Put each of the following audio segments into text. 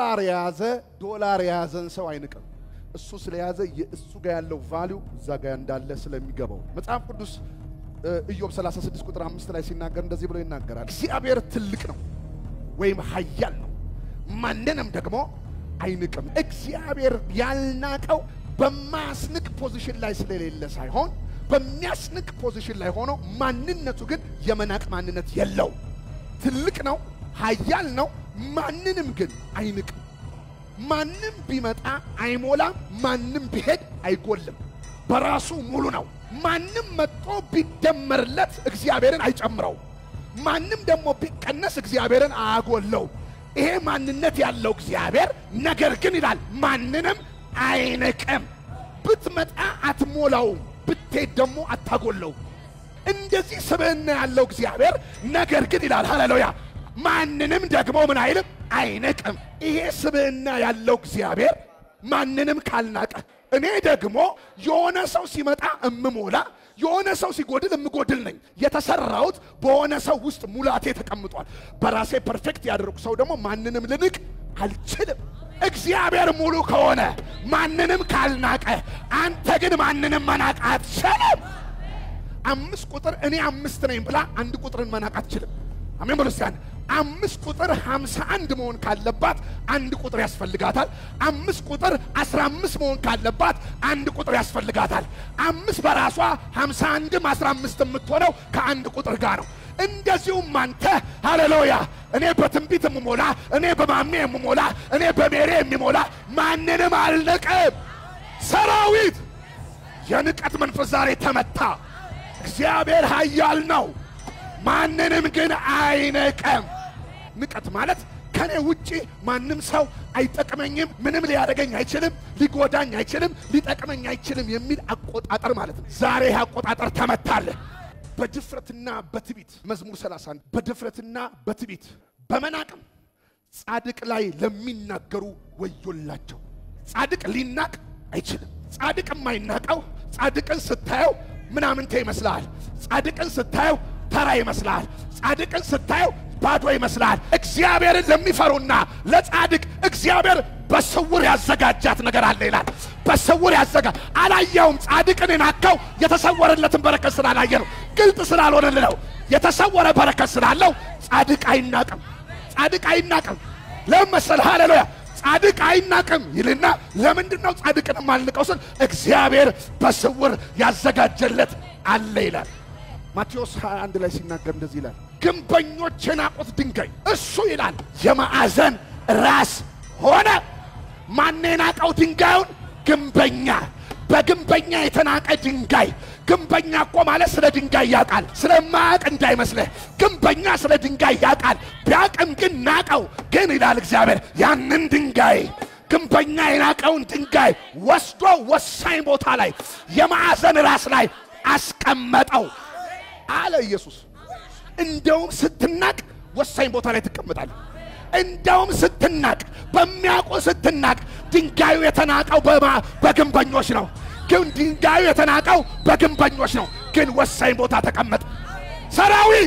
ዶላር የያዘ ዶላር የያዘን ሰው አይንቅም። እሱ ስለያዘ የእሱ ጋር ያለው ቫሊዩ እዛ ጋር እንዳለ ስለሚገባው መጽሐፍ ቅዱስ ኢዮብ 36 ቁጥር 5 ላይ ሲናገር እንደዚህ ብሎ ይናገራል። እግዚአብሔር ትልቅ ነው ወይም ኃያል ነው፣ ማንንም ደግሞ አይንቅም። እግዚአብሔር ያልናቀው በማያስንቅ ፖዚሽን ላይ ስለሌለ ሳይሆን በሚያስንቅ ፖዚሽን ላይ ሆኖ ማንነቱ ግን የመናቅ ማንነት የለው። ትልቅ ነው፣ ኃያል ነው፣ ማንንም ግን አይንቅም። ማንም ቢመጣ አይሞላም፣ ማንም ቢሄድ አይጎልም። በራሱ ሙሉ ነው። ማንም መጥቶ ቢደመርለት እግዚአብሔርን አይጨምረው። ማንም ደግሞ ቢቀነስ እግዚአብሔርን አያጎለው። ይሄ ማንነት ያለው እግዚአብሔር ነገር ግን ይላል ማንንም አይንቅም። ብትመጣ አትሞላውም፣ ብትሄድ ደግሞ አታጎለው። እንደዚህ ስብዕና ያለው እግዚአብሔር ነገር ግን ይላል ሃሌሉያ ማንንም ደግሞ ምን አይልም አይንቅም። ይሄ ስብዕና ያለው እግዚአብሔር ማንንም ካልናቀ እኔ ደግሞ የሆነ ሰው ሲመጣ እምሞላ የሆነ ሰው ሲጎድል እምጎድል ነኝ። የተሰራሁት በሆነ ሰው ውስጥ ሙላቴ ተቀምጧል። በራሴ ፐርፌክት ያደረጉ ሰው ደግሞ ማንንም ልንቅ አልችልም። እግዚአብሔር ሙሉ ከሆነ ማንንም ካልናቀ፣ አንተ ግን ማንንም መናቅ አትችልም። አምስት ቁጥር እኔ አምስት ነኝ ብላ አንድ ቁጥርን መናቅ አትችልም። አሜን በሉ እስቲ አንድ አምስት ቁጥር ሃምሳ አንድ መሆን ካለባት አንድ ቁጥር ያስፈልጋታል። አምስት ቁጥር አስራ አምስት መሆን ካለባት አንድ ቁጥር ያስፈልጋታል። አምስት በራሷ ሃምሳ አንድም አስራ አምስት የምትሆነው ከአንድ ቁጥር ጋር ነው። እንደዚሁም አንተ ሃሌሉያ እኔ በትንቢት የምሞላ እኔ በማሜ የምሞላ እኔ በሜሬ የሚሞላ ማንንም አልንቅም። ሰራዊት የንቀት መንፈስ ዛሬ ተመታ። እግዚአብሔር ኃያል ነው፣ ማንንም ግን አይንቅም። ንቀት ማለት ከኔ ውጪ ማንም ሰው አይጠቅመኝም፣ ምንም ሊያደርገኝ አይችልም፣ ሊጎዳኝ አይችልም፣ ሊጠቅመኝ አይችልም የሚል አቆጣጠር ማለት ነው። ዛሬ ይህ አቆጣጠር ተመታለ። በድፍረትና በትቢት መዝሙር 31 በድፍረትና በትቢት በመናቅም ጻድቅ ላይ ለሚናገሩ ወዮላቸው። ጻድቅ ሊናቅ አይችልም። ጻድቅ የማይናቀው ጻድቅን ስታየው ምናምንቴ ይመስልሃል። ጻድቅን ስታየው ተራ ይመስልሃል። ጻድቅን ስታየው ባዶ ይመስልሃል። እግዚአብሔርን ለሚፈሩና ለጻድቅ እግዚአብሔር በስውር ያዘጋጃት ነገር አለ ይላል። በስውር ያዘጋ አላየውም። ጻድቅን የናከው የተሰወረለትን በረከት ስላላየ ነው። ግልጥ ስላልሆነል ነው። የተሰወረ በረከት ስላለው ጻድቅ አይናቅም። ጻድቅ አይናቅም። ለምን መሰለህ? ሃሌሉያ ጻድቅ አይናቅም ይልና ለምንድን ነው ጻድቅን የማልንቀው ስል እግዚአብሔር በስውር ያዘጋጀለት አለ ይላል። ማቴዎስ 21 ላይ ሲናገር እንደዚህ ይላል፣ ግንበኞች የናቁት ድንጋይ እሱ ይላል የማዕዘን ራስ ሆነ። ማን የናቀው ድንጋዩን? ግንበኛ። በግንበኛ የተናቀ ድንጋይ። ግንበኛ እኮ ማለት ስለ ድንጋይ ያውቃል። ስለማያውቅ እንዳይመስልህ። ግንበኛ ስለ ድንጋይ ያውቃል። ቢያውቅም ግን ናቀው። ግን ይላል እግዚአብሔር ያንን ድንጋይ ግንበኛ የናቀውን ድንጋይ ወስዶ ወሳኝ ቦታ ላይ የማዕዘን ራስ ላይ አስቀመጠው አለ ኢየሱስ። እንደውም ስትናቅ ወሳኝ ቦታ ላይ ትቀመጣለህ። እንደውም ስትናቅ በሚያውቁ ስትናቅ ድንጋዩ የተናቀው በግንበኞች ነው። ግን ድንጋዩ የተናቀው በግንበኞች ነው። ግን ወሳኝ ቦታ ተቀመጠ። ሰራዊት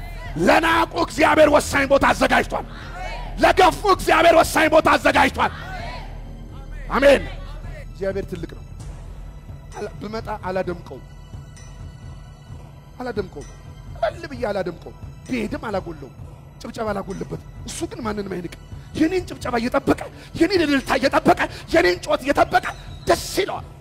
ለናቁ እግዚአብሔር ወሳኝ ቦታ አዘጋጅቷል። ለገፉ እግዚአብሔር ወሳኝ ቦታ አዘጋጅቷል። አሜን። እግዚአብሔር ትልቅ ነው። ብመጣ አላደምቀውም አላደምቀውም እልል ብዬ አላደምቀውም። ብሄድም አላጎለውም። ጭብጨባ አላጎልበት። እሱ ግን ማንንም አይንቅም። የኔን ጭብጨባ እየጠበቀ የኔን እልልታ እየጠበቀ የኔን ጮት እየጠበቀ ደስ ይለዋል።